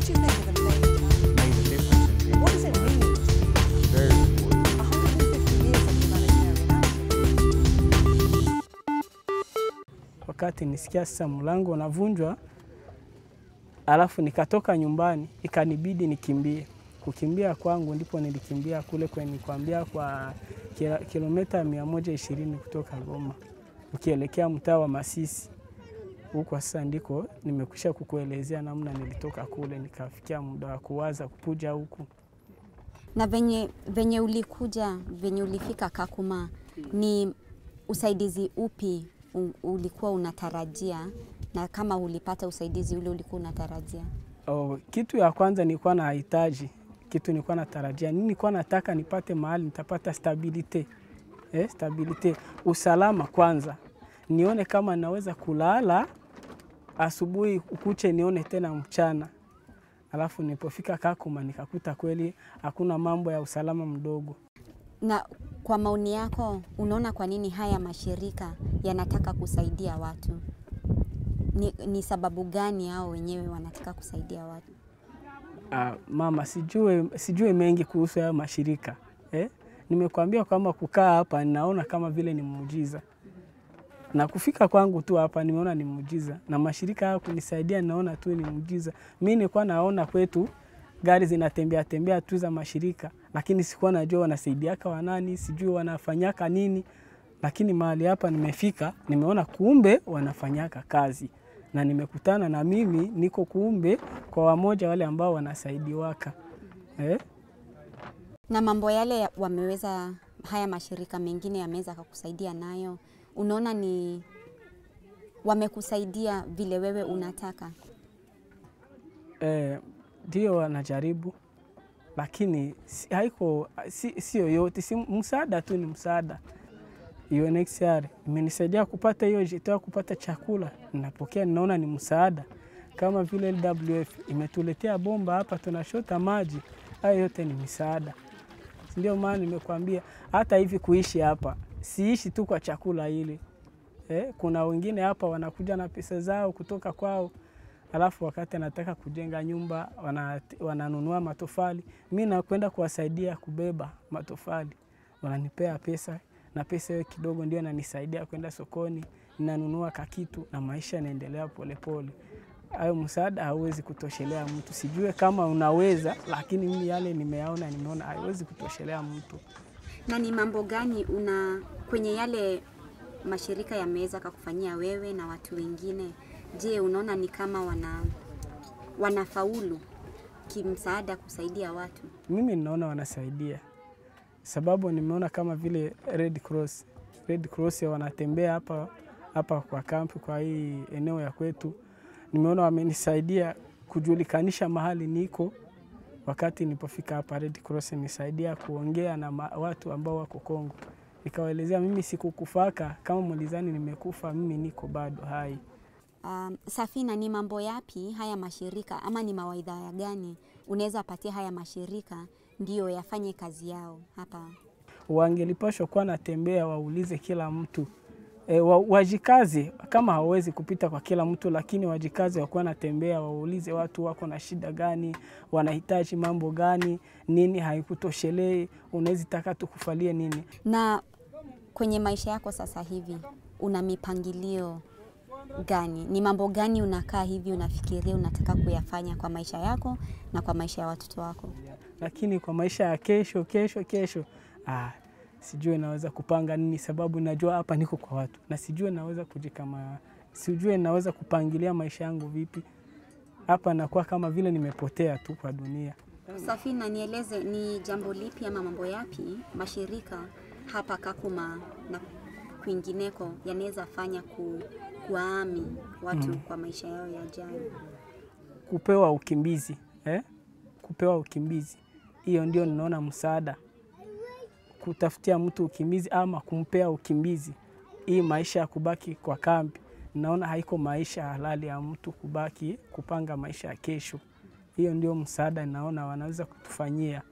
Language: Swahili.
What do you think of the made? made a difference in What does it mean? Very important. 150 years of humanitarian action. wakati nisikia sasa mlango unavunjwa, alafu nikatoka nyumbani, ikanibidi nikimbie. Kukimbia kwangu ndipo nilikimbia kule kwenye nikwambia kwa kila- kilomita mia moja ishirini kutoka Goma ukielekea mtaa wa Masisi. Huko sasa ndiko nimekwisha kukuelezea namna nilitoka kule nikafikia muda wa kuwaza kupuja huku. Na venye, venye ulikuja venye ulifika Kakuma, ni usaidizi upi u- ulikuwa unatarajia, na kama ulipata usaidizi ule ulikuwa unatarajia? Oh, kitu ya kwanza nilikuwa nahitaji, kitu nilikuwa natarajia nini, nilikuwa nataka nipate mahali nitapata stabilite eh, stabilite, usalama kwanza, nione kama naweza kulala asubuhi kuche, nione tena mchana. Alafu nilipofika Kakuma nikakuta kweli hakuna mambo ya usalama mdogo. Na kwa maoni yako, unaona kwa nini haya mashirika yanataka kusaidia watu? Ni, ni sababu gani hao wenyewe wanataka kusaidia watu? Ah, mama, sijue, sijue mengi kuhusu hayo mashirika eh? Nimekuambia kwamba kukaa hapa ninaona kama vile ni muujiza, na kufika kwangu tu hapa nimeona ni muujiza, na mashirika haya kunisaidia naona tu ni muujiza. Mi nilikuwa naona kwetu gari zinatembea tembea tu za mashirika, lakini sikuwa najua wanasaidiaka wanani, sijui wanafanyaka nini, lakini mahali hapa nimefika, nimeona kumbe wanafanyaka kazi na nimekutana na mimi niko kumbe kwa wamoja wale ambao wanasaidiwaka eh? Na mambo yale ya- wameweza, haya mashirika mengine yameweza kakusaidia nayo, unaona ni wamekusaidia vile wewe unataka? Eh, ndio wanajaribu, lakini si, haiko si, sio yote, si msaada tu, ni msaada. UNHCR imenisaidia kupata hiyo jitoa kupata chakula, ninapokea, ninaona ni msaada. Kama vile LWF imetuletea bomba hapa, tunashota maji, hayo yote ni misaada. Ndio maana nimekuambia hata hivi kuishi hapa siishi tu kwa chakula ile eh, kuna wengine hapa wanakuja na pesa zao kutoka kwao alafu wakati anataka kujenga nyumba wana, wananunua matofali, mi nakwenda kuwasaidia kubeba matofali, wananipea pesa na pesa hiyo kidogo ndio inanisaidia kwenda sokoni, ninanunua kakitu na maisha yanaendelea polepole. Hayo msaada hauwezi kutoshelea mtu, sijue kama unaweza, lakini mimi yale nimeyaona, nimeona haiwezi kutoshelea mtu. Na ni mambo gani una kwenye yale mashirika yameweza kakufanyia wewe na watu wengine? Je, unaona ni kama wana wanafaulu kimsaada kusaidia watu? Mimi ninaona wanasaidia, sababu nimeona kama vile Red Cross, Red Cross wanatembea hapa hapa kwa kampi, kwa hii eneo ya kwetu, nimeona wamenisaidia kujulikanisha mahali niko. Wakati nilipofika hapa, Red Cross nisaidia kuongea na ma- watu ambao wako Kongo, nikawaelezea mimi sikukufaka kama mulizani nimekufa, mimi niko bado hai. Um, Safina, ni mambo yapi haya mashirika ama ni mawaidha ya gani unaweza patia haya mashirika ndiyo yafanye kazi yao hapa? wangelipashwa kuwa natembea waulize kila mtu e, wa, wajikaze kama hawawezi kupita kwa kila mtu, lakini wajikaze wakuwa natembea waulize watu wako na shida gani, wanahitaji mambo gani, nini haikutoshelei, unawezi taka tukufalie nini. Na kwenye maisha yako sasa hivi una mipangilio gani? Ni mambo gani unakaa hivi unafikiria unataka kuyafanya kwa maisha yako na kwa maisha ya watoto wako? Lakini kwa maisha ya kesho kesho kesho, ah, sijue naweza kupanga nini, sababu najua hapa niko kwa watu na sijue naweza kujikama, sijue naweza kupangilia maisha yangu vipi. Hapa nakuwa kama vile nimepotea tu kwa dunia. Safina, nieleze ni jambo lipi ama mambo yapi mashirika hapa Kakuma na kwingineko yanaweza fanya ku, kuwaami watu kwa maisha yao yajayo? kupewa ukimbizi eh? kupewa ukimbizi, hiyo ndio ninaona msaada, kutafutia mtu ukimbizi ama kumpea ukimbizi. Hii maisha ya kubaki kwa kambi, naona haiko maisha halali ya mtu kubaki kupanga maisha ya kesho. Hiyo ndio msaada naona wanaweza kutufanyia.